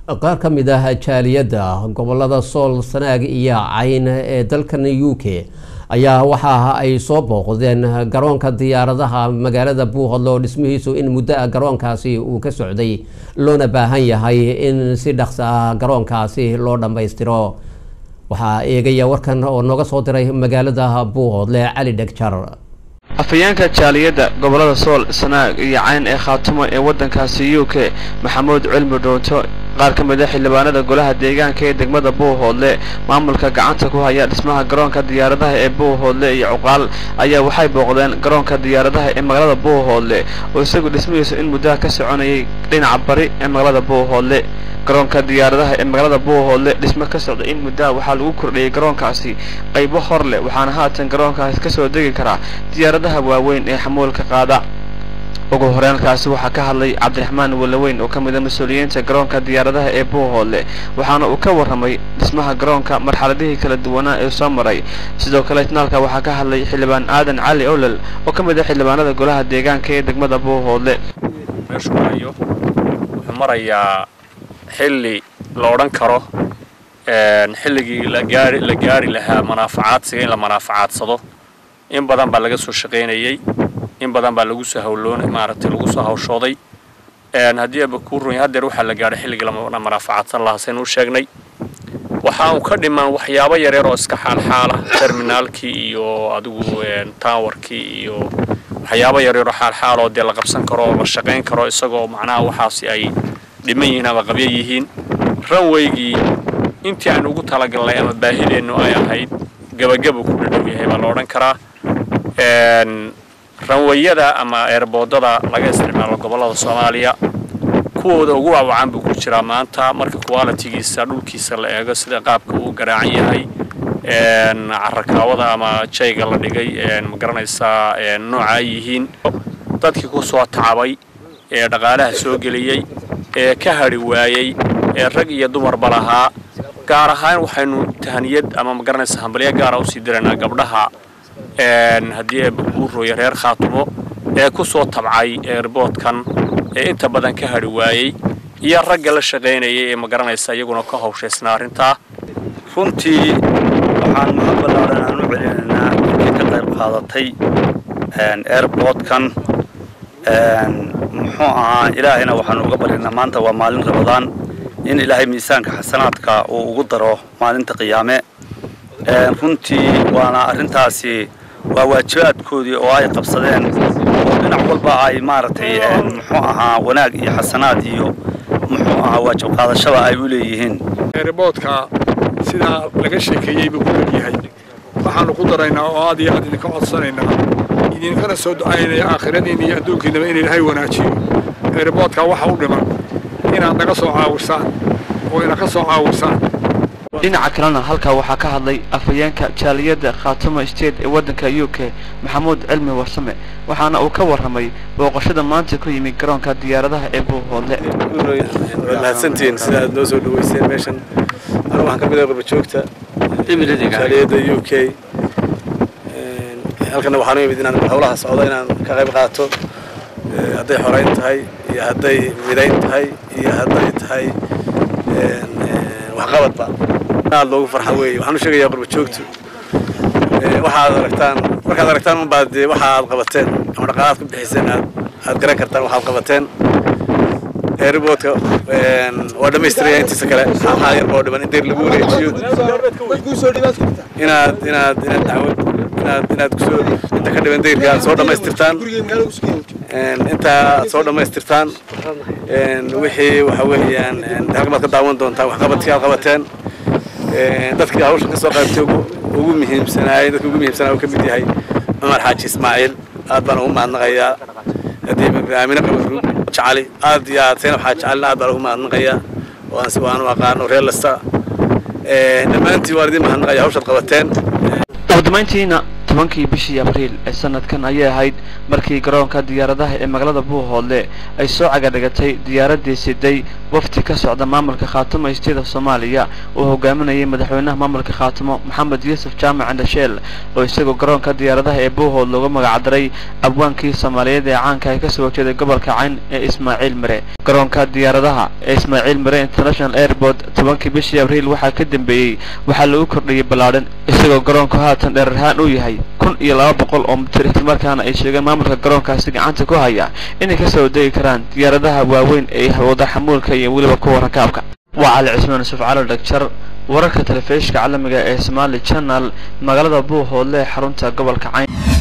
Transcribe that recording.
qaar ka mid ah jaaliyadda gobolada sool sanaag iyo cayn ee dalkan u k ayaa waxa ay soo booqdeen garoonka diyaaradaha magaalada buuhodle oo dhismihiisu in muddo ah garoonkaasi uu ka socday loona baahan yahay in si dhaqso ah garoonkaasi loo dhammaystiro waxaa eegaya warkan oo nooga soo diray magaalada buuhodle cali dhegjar afhayeenka jaaliyadda gobolada sool sanaag iyo cayn ee khaatumo ee waddankaasi u k maxamuud cilmi dhoonto qaar ka mid a xildhibaanada golaha deegaanka ee degmada buuhoodle maamulka gacanta ku haya dhismaha garoonka diyaaradaha ee buuhoodle iyo cuqaal ayaa waxay booqdeen garoonka diyaaradaha ee magaalada buuhoodle oo isagu dhismihiisu in muddaha ka soconayay dhinaca bari ee magaalada buuhoodle garoonka diyaaradaha ee magaalada buuhoodle dhismo ka socda in muddaha waxaa lagu kordhiyey garoonkaasi qaybo hor leh waxaana haatan garoonkaasi ka soo degi karaa diyaaradaha waaweyn ee xamuulka qaada ugu horeenkaasi waxaa ka hadlay cabdiraxmaan walaweyn oo ka mid a mas-uuliyiinta garoonka diyaaradaha ee buuhoodle waxaana uu ka warramay dhismaha garoonka marxaladihii kala duwanaa ee soo maray sidoo kale itnaalka waxaa ka hadlay xildhibaan aadan cali olol oo ka mid ah xildhibaanada golaha deegaanka ee degmada buuhoodle meeshuu marayo wuxuu marayaa xilli la odhan karo xilligii la gaari la gaari lahaa manaafacaadsiga in la manaaficaadsado in badan baa laga soo shaqaynayey in badan baa lagu soo hawloon maaragtay lagu soo hawshooday haddii aba kuu runya haddeer waxaa la gaadhay xilligii la manaafacaadsan lahaa saynu u sheegnay waxa uu ka dhimaan waxyaabo yareer oo iska xaalxaala terminaalkii iyo adigu towerkii iyo waxyaabo yareeroo xaalxaal oo dee la qabsan karo oo la shaqayn karo isagoo macnaha waxaasi ay dhiman yihiin ama qabyo yihiin ranweygii intii aan ugu talagalnay ama baahideennu ay ahayd gebagabu ku dhadhow yahay baa la odhan karaa ranweyada ama eerboodada laga isticmaalo gobollada soomaaliya kuwooda ugu waawacan buu ku jiraa maanta marka qualitigiisa dhulkiisa la eego sida qaabka uu garaacan yahay carakaawada ama jayga la dhigay ma garanaysaa nooca ay yihiin dadkii ku soo tacabay ee dhaqaalaha soo geliyey ee ka hadhi waayey ee rag iyo dumarba lahaa gaar ahaan waxaynu tahaniyad ama ma garanaysa hambalyo gaara usii diraynaa gabdhaha haddii buurooya reer khaatumo ee ku soo tabcay eerboodkan ee inta badan ka hadhi waayey iyo ragga la shaqaynayay ee ma garanaysa iyaguna ka hawshaysnaa arrintaa runtii waxaan mahad ballaaran aan u celinaynaa intii ka qayb qaadatay eerboodkan muxuu ahaa ilaahayna waxaanu uga baryaynaa maanta waa maalin rabadaan in ilaahay miisaanka xasanaadka uu ugu daro maalinta qiyaame runtii waana arrintaasi waa waajibaadkoodii oo ay qabsadeen oo dhinac walba ay maaragtay muxuu ahaa wanaag iyo xasanaad iyo muxuu ahaa waajib qaadashada ay u leeyihiin eeriboodka sidaa laga sheekeeyey buu ku leeyahay waxaanu ku daraynaa oo aad iyo aad idinka codsanaynaa idinkana soo ducaynaya aakhiradiinna iyo adduunkiinaba in ilaahay wanaajiyo eeriboodka waxa u dhiman inaad naga soo caawisaan oo ina ka soo caawisaan dhinaca kalena halkaa waxaa ka hadlay afhayeenka jaaliyadda khaatumo state ee waddanka u k maxamuud cilmi warsame waxaana uu ka warramay booqashada maanta ku yimid garoonka diyaaradaha ee buuhoodle waad mahadsantihiin sida aad noo soo dhaweyseen meeshan anigu waxaan ka mid ah qurbajoogta jaaliyadda u k halkana waxaan u imid inaan howlaha socdo inaan ka qayb qaato hadday xorayn tahay iyo hadday midayn tahay iyo hadday tahay waxqabadba aad loogu farxa weeye waxaan u sheegayaa qurbajoogtu waxaad aragtaan markaad aragtaan unbaad dee waxa aad qabateen ama dhaqaalaad ku bixiseen aad aad garan kartaan waxaad qabateen eeriboodka waa dhammaystiraya intiisa kale xaalxaal yar boo dhiman in deyr lagu wareejiyo inaad inaad inaad dacwad inaad inaad kusoo inta ka dhiman deyrka aad soo dhammaystirtaan inta aad soo dhammaystirtaan wixii waxa weeyaan halkamaad ka daawan doontaan waxqabadkii aad qabateen dadkii hawsha ka soo qaybtay ugu muhiimsanaayay dadka ugu muhiimsanaa uu ka mid yahay cumar xaaji ismaaciil aad baan ugu mahadnaqayaa haddii aamine qabarru jacali aad iyo aad zaynab xaaji calina aad baan ugu mahadnaqayaa waan si waanu aqaano reer lasta dhammaantiin waan idin mahadnaqaya hawshaad qabateen ugu dambayntiina tobankii bishii abriil ee sanadkan ayay ahayd markii garoonka diyaaradaha ee magaalada buuhoodle ay soo cagadhigatay diyaaraddii siday wafdi ka socda maamulka khaatumo isteeda soomaaliya uu hogaaminayay madaxweynaha maamulka khaatumo maxamed yuusuf jaamac indhasheel oo isagoo garoonka diyaaradaha ee buuhood loogu magacdaray abwaankii soomaaliyeed ee caanka ay kasoo horjeeday gobolka cayn ee ismaaciil mire garoonka diyaaradaha ee ismaaciil mire international airport tobankii bishii abriil waxaa ka dambeeyey waxaa lagu kordhiyey ballaadhan isagoo garoonku haatan dherer ahaan uu yahay kun iyo laba boqol oo mitir islamarkaana ay sheegeen maamulka garoonkaasi gacanta ku haya inay kasoo degi karaan diyaaradaha waaweyn ee wada xamuulka iyo weliba kuwa rakaabka waa cali cismaan yusuf cali dhagjar wararka telefishka caalamiga ee somaali channel magaalada buuhoodle ee xarunta gobolka cayn